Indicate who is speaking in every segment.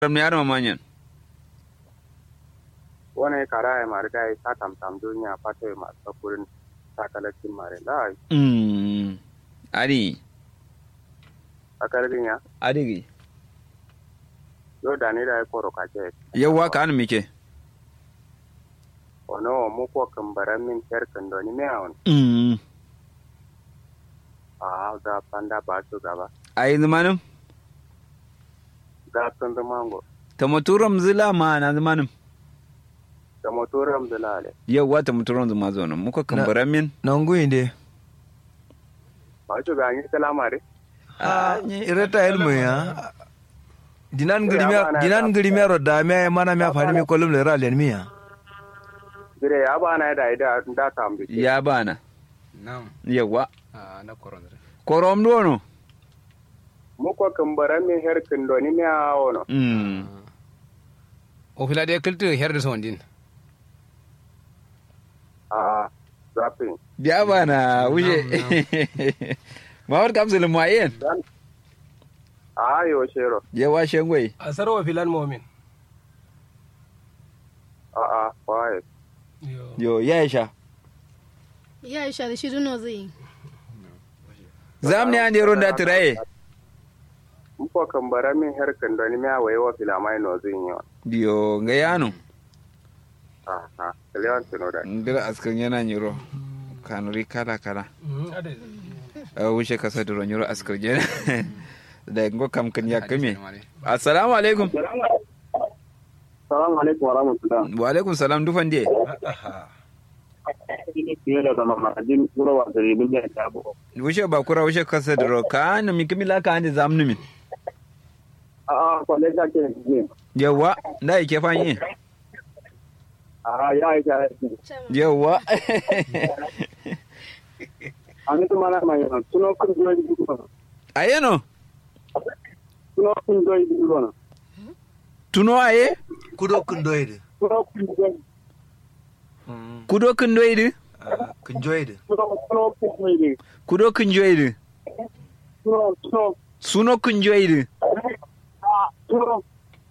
Speaker 1: Ram ne arma manyan.
Speaker 2: wani kara ya mari da ta tam tam duniya fata ya masu sakurin takalacin mari da
Speaker 1: Mm. Ari.
Speaker 2: a karfin ya
Speaker 1: Ari.
Speaker 2: yau da ni da ya koro kake
Speaker 1: Yawwa ka an mike.
Speaker 2: ono mu ko kambaran min ter kando ni me awon
Speaker 1: Mm.
Speaker 2: a ga panda ba su gaba
Speaker 1: Ai zamanin.
Speaker 2: ga sun da mango
Speaker 1: Ta maturam zila ma na zamanin.
Speaker 2: da motoram da lale
Speaker 1: Yawwa ta maturam zuma zo nan. Muka kambaran min.
Speaker 3: nongu inde
Speaker 2: ba su ga ni kalamare
Speaker 3: ah ireta ilmu ya dinan grimia dinan grimia ro da me mana me afani mi kolum le ra len mi ya
Speaker 2: dire ya ba na da ida da tam bi
Speaker 1: Ya bana.
Speaker 4: Naam.
Speaker 1: Yawwa.
Speaker 4: Ah, na koronre.
Speaker 1: Korom dono.
Speaker 2: mu ko kambaran min her kando ni me awon
Speaker 1: Mm.
Speaker 4: O fila de kiltu herde son din.
Speaker 2: a a zafin
Speaker 1: Ya bana wuce. Mawar kapsul muayen.
Speaker 2: a yo shero
Speaker 1: Yawa shengwai.
Speaker 5: a sarwa filan momin
Speaker 2: a a kwaye
Speaker 1: Yo ya sha.
Speaker 6: Ya isha da shi duno zai yi.
Speaker 1: Zam ne an yero da tiraye.
Speaker 2: mu ko kambaran min her kando ni me awaye wa filamai no zin yo
Speaker 1: Yo ga yano.
Speaker 2: a a kalewan tuno da
Speaker 1: Ngira askan yana nyiro. Kanuri kala kala. a wuce kasa da ronyoro askar jena da ngo kam kan ya kame assalamu alaikum
Speaker 2: salamu alaikum wa rahmatullah
Speaker 1: wa alaikum salam dufan die
Speaker 2: fiye da zama ma'ajin gurawa da ribin da ya tabo
Speaker 1: wuce ba kura wuce kasa da ro ka na mi kimila ka ande zamnu min
Speaker 2: a a kwalle ta ke ne
Speaker 1: yawa da yake fanyi
Speaker 2: a ya yi ta
Speaker 1: yawa
Speaker 2: a ni tuma na mai yana tuno kun zuwa yi duka
Speaker 1: ayeno
Speaker 2: tuno kun zuwa yi duka
Speaker 1: tuno aye
Speaker 3: kudo kun doide
Speaker 2: tuno kun zuwa yi
Speaker 1: kudo kun doidi
Speaker 3: kun joide
Speaker 2: tuno tuno kun zuwa yi
Speaker 1: kudo kun joidi
Speaker 2: tuno tuno
Speaker 1: suno kun joidi
Speaker 2: a tuno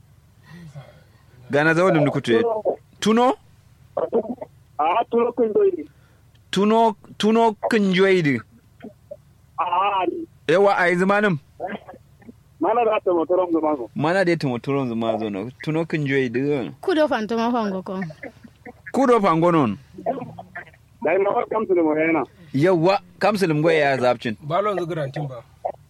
Speaker 1: gana zawo dum kutu tuno
Speaker 2: a tuno kun zuwa yi
Speaker 1: tuno tuno kun joidi
Speaker 2: a
Speaker 1: yawa ai zamanin
Speaker 2: mana da ta motoron zama ko
Speaker 1: mana da tumo turon zuma zo no tuno kun joidi
Speaker 6: Kudo fantoma fango ko.
Speaker 1: kudo fangonon
Speaker 2: da ina wa kamsu da mu yana
Speaker 1: yawa kamsulum goya ya zabcin
Speaker 5: balon zugurantin ba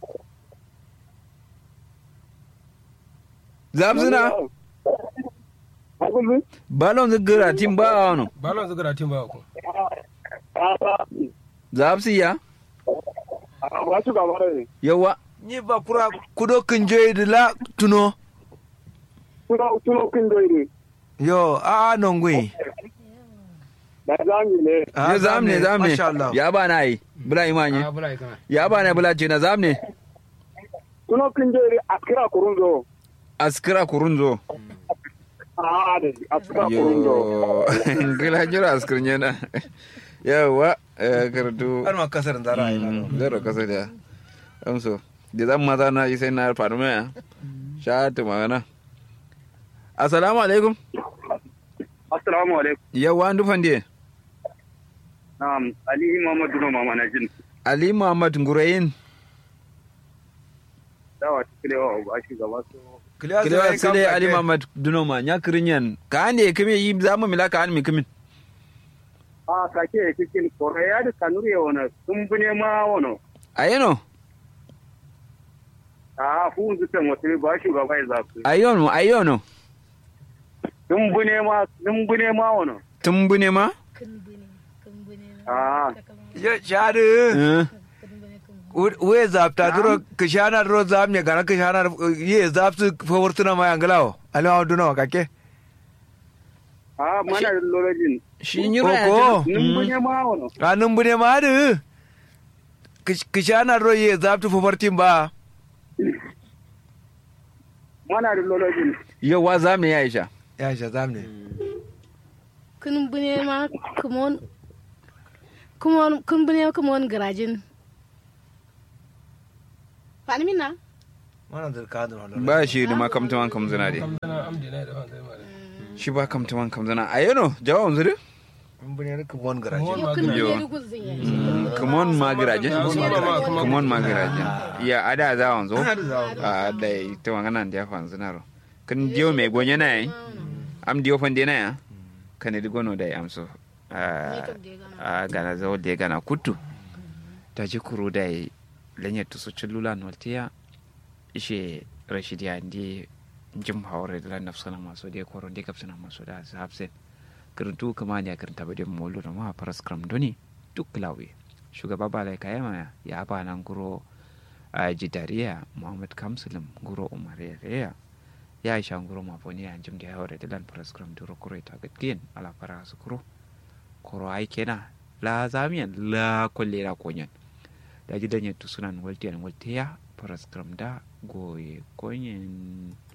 Speaker 1: zabzina
Speaker 2: Hakullu?
Speaker 1: balon zigira tim ba wano
Speaker 5: balon zugurantin ba ko
Speaker 2: A a
Speaker 1: zabsi ya
Speaker 2: a ba su gaba da ne
Speaker 1: yawa
Speaker 3: ni ba kura kudo kun joide la tuno
Speaker 2: tuno tuno kun zuwa yi
Speaker 3: yo a nongu
Speaker 2: da zami ne
Speaker 1: ya zamne zamne
Speaker 3: masha Allah
Speaker 1: ya ba na yi bula imanye
Speaker 4: Ah, bula ikana.
Speaker 1: ya ba na bula ce na zamne
Speaker 2: tuno kun zuwa yi a kira kurun zo
Speaker 1: askira kurunzo
Speaker 2: a da a kira kurun zo
Speaker 1: yo gila jira askirin yana yawa eh, karatu
Speaker 3: har ma kasar zara ai
Speaker 1: Mm, zero kasa da amso da zan maza na yi sai na faru mai sha ta magana assalamu alaikum
Speaker 2: assalamu alaikum
Speaker 1: yawa an dufan diye
Speaker 2: na'am ali muhammadu no mama na jin
Speaker 1: ali muhammad ngurayin
Speaker 2: dawa tikilewa ba shi gaba so
Speaker 1: kilewa sile ali muhammad dunoma nya kirinyan ka ande kime yi zamu mila ka an mi kimin
Speaker 2: a kake cikin koreya da kanuri wona sun bune ma wono
Speaker 1: ayeno
Speaker 2: a fu zuta mutum ba shi gaba ya zafi
Speaker 1: ayono ayono
Speaker 2: sun bune ma sun bune ma wono
Speaker 1: tumbune ma
Speaker 6: Kumbune, kumbune.
Speaker 2: a
Speaker 3: ya shadu
Speaker 1: Eh,
Speaker 3: we zapta duro kishana duro zam ne gara kishana ye zaptu fawartuna ma yanglawo alwa duno kake
Speaker 2: a mana da lorajin
Speaker 1: shi nyiro ya
Speaker 3: Koko.
Speaker 1: jira.
Speaker 2: sun bune ma wono
Speaker 3: ranun bune ma du kishana duro ye zaptu fawartin ba
Speaker 2: mana da lorajin
Speaker 1: yawa zamu ya isha
Speaker 3: ya sha zam ne
Speaker 6: Kumbune ma kumon. Kumon, kumbune kumon garajin. Fani mina?
Speaker 3: mana da ka da wannan
Speaker 1: ba shi da ma kamtaman kamzana de
Speaker 5: kam dana am dina da fanzai mare
Speaker 1: shi ba kamtaman kamzana a yano jawon zuri
Speaker 3: mun bane ka won garaje
Speaker 5: Won
Speaker 6: Yo kun
Speaker 1: Yo.
Speaker 6: je duk zin ya
Speaker 1: kumon magiraje
Speaker 5: Kumon
Speaker 1: kumon magiraje ya ada za wanzo
Speaker 3: Ana da zawo.
Speaker 1: a da ita wangana da fa zinaro kan diyo me gonye na yi am diyo fan de na ya kan di gono da amso a a gana zo de gana kutu ta ji kuro da yi lenye to so chulula noltiya ishe rashidiya ndi jim hawre da nafsana maso de koro de kapsana maso da sabse kirintu kama ne kirinta bade molu da ma paras kram doni duk lawi shugaba balai kayama ya ba nan guro a jidariya muhammad kamsulum guro umariya ya isha guro mafoni ya jim da hawre da lan paras kram duro kuro ita gatkin ala para su kuro koro ai kena la zamiyan la kolle la konyan da ji danye tusunan waltiyan waltiya paras kram da goye konyen